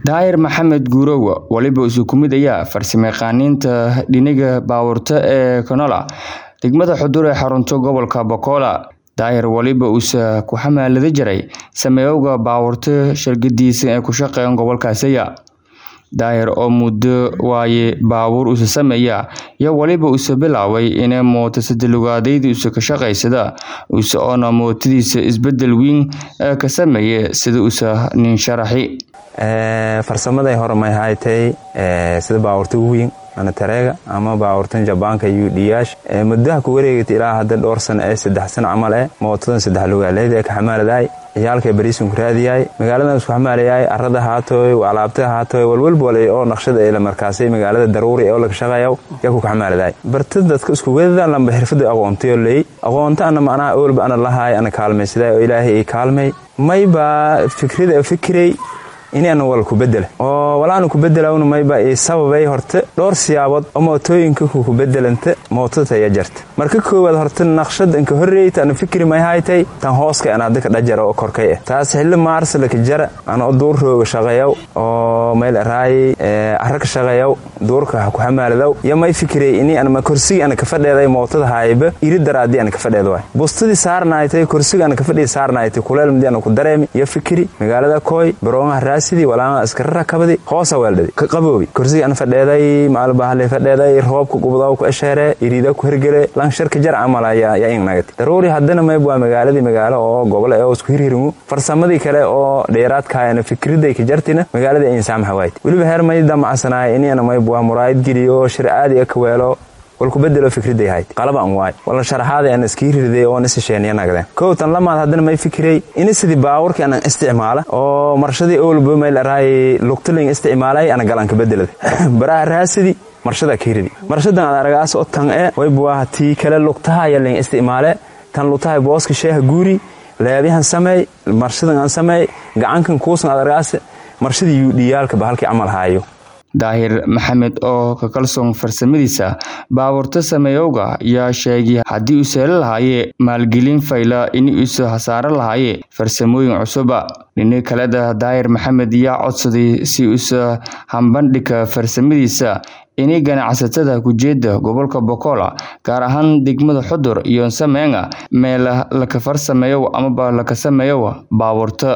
daahir maxamed guurowa waliba isu ku mid ayaa farsamayaqaaniinta dhiniga baawurta ee kanola degmada xudur ee xarunta gobolka bokola daahir waliba uusa ku xamaalada jiray sameeyowga baawurta shirgadiisa ee ku shaqeeyan gobolkaasiya daahir oo muddo waaye baabuur usa sameeya iyo waliba usa bilaaway inay mootosadalugaadeydii usa ka shaqaysada usa oona mootadiisa isbedel weyn ka sameeye sida usa nin sharaxi farsamaday hore may haytay sida baawurta weyn ana tareega ama baawurtan jabaanka udh muddaha ku wareegata ilaa hadda dhowr sana ee saddex sana camal eh mootadan saddex lugaaleyd ee ka xamaaladay ciyaalka bariisun ku raadiyahay magaaladan isku xamaalayahay arada haatooy alaabta haatooy walwalbole oo naqshada ee la markaasay magaalada daruuri ee oo laga shaqeeya yaa ku xamaaladay barta dadka isku wedadan lamba xirfada aqoontayo leey aqoonta ana macnaha awalba ana lahaay ana kaalmaysaday oo ilaahay ii kaalmay mayba fikrida fikiray inana wal ku bedela oo walaana ku bedelawna mayba ii sababay horta dhowr siyaabood oo mootooyinka ku bedelanta mootada taya jarta marka koowaad horta naqshad inka horreeyta ana fikri may haytay tan hooska ana dadka dhajara oo korkay ah taas xilli maarsa laka jara ana oo duur rooga shaqeeyaw oo meel raay arag shaqeeyaw duurka ku xamaaladow iyo may fikray ini ana ma kursiga ana ka fadheeday mootada hayba iri daraadi ana ka fadheedo way bustadi saarnaaytay kursiga ana ka fadhii saarnaaytay kuleel midi ana ku dareemi iyo fikri magaalada kooy baroomaha sidii walaama iskara rakabadi hoosa weeldhadi ka qaboobi kursiga an fadheeday maalbahale fadheeday roobka gubdaw ku esheere iriida ku hergele lansharka jar camal yaa ingnagati daruuri haddana mayb waa magaaladii magaalo oo gobol ee oo isku hirhirmu farsamadii kale oo dheeraadkaayana fikriday ka jartina magaaladii ayn saamaxa waayt weliba heer may damacsanaay inana mayb waa muraayid geliyo shir aadi ka weelo walku bedelo fikriday hayd qalaban waay wala sharaxaaday aan iskii rirday oo nisasheeniya nagdeen kow tan lamaad haddana may fikiray ini sidii baawurkii anan isticmaala oo marshadii owlba may laraay lugtaling isticmaalay ana galanka bedelada baraha raasidi marshada kiiridi marshadan ad aragaas oo tan e waybuwaa tii kale lugtaha yaling isticmaale tan lugtaha booska sheeha guuri leebihan sameey marshadan aan sameey gacankan kuusan ad aragaas marshadii yuudhiyaalka bahalkii camal haayo daahir maxamed oo ka kalsoon farsamadiisa baabuurta sameeyowga yaa sheegay haddii uu seelo lahaayee maalgelin fayla in uusa hasaaro lahaayee farsamooyin cusuba dhini kaleda daahir maxamed yaa codsaday si uusa hambandhigka farsamadiisa inay ganacsatada kujeeda gobolka bokola gaar ahaan degmada xudur iyo sameenga meela laka farsameeyow amaba laka sameeyow baabuurta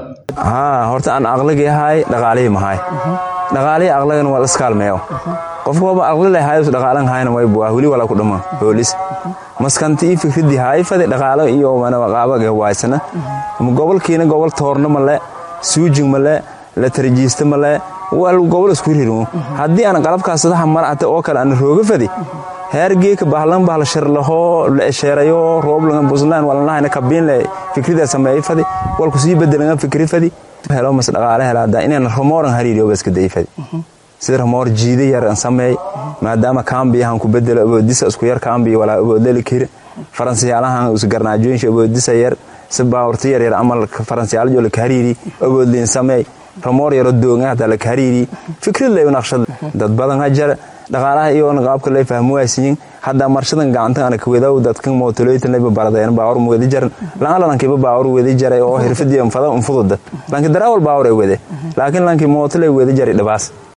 horta aan aqligi ahay dhaqaalihii mahay dhaqaalihii aqlagan waa laskaalmeeyo qofka waba aqli lahaay dhaqaalan hayna waybu waa weli wala ku dhama boolis maskanti ii fikridii haayfade dhaqaalo iyo qaabage waaysana gobolkiina gobol toorno male suujing male la tarjiista male gobol isku rirmo haddii aan qalabkaas sadaxa marcata oo kale aan rooga fadi heergeeka bahlan bahla sharlahoo la esheerayo rooblangan buslaan walanahayna kabiinle fikrida sameeyay fadi walku sii bedelan fikri fadi helo mas dhaqaale helaada inaan ramooran hariiriyo baska day fadi sida ramoor jiida yar aan sameey maadaama kaambiyahan ku bedelo awoodisa isku yar kaambiya walaa awoodeli kiri faransiyaalahan is garnaajooyinsha awoodisa yar si baawurta yar yar amal faransiyaalajo la kahariiri awoodliin sameey ramoor yaro doonga hataa la kahariiri fikrad lay naqshad dad badan ha jara dhaqaalaha iyoona qaabka lay fahmo waaysiyin hadda marshadan gacanta ana kawedaw dadkan mootoleytan layba baradeen baawur wadi jaran laan lankiiba baawur wadi jaray oo hirfadii anfada unfududa lanki darawal baawur ay wade laakiin lanki mootolay wadi jaray dhabaas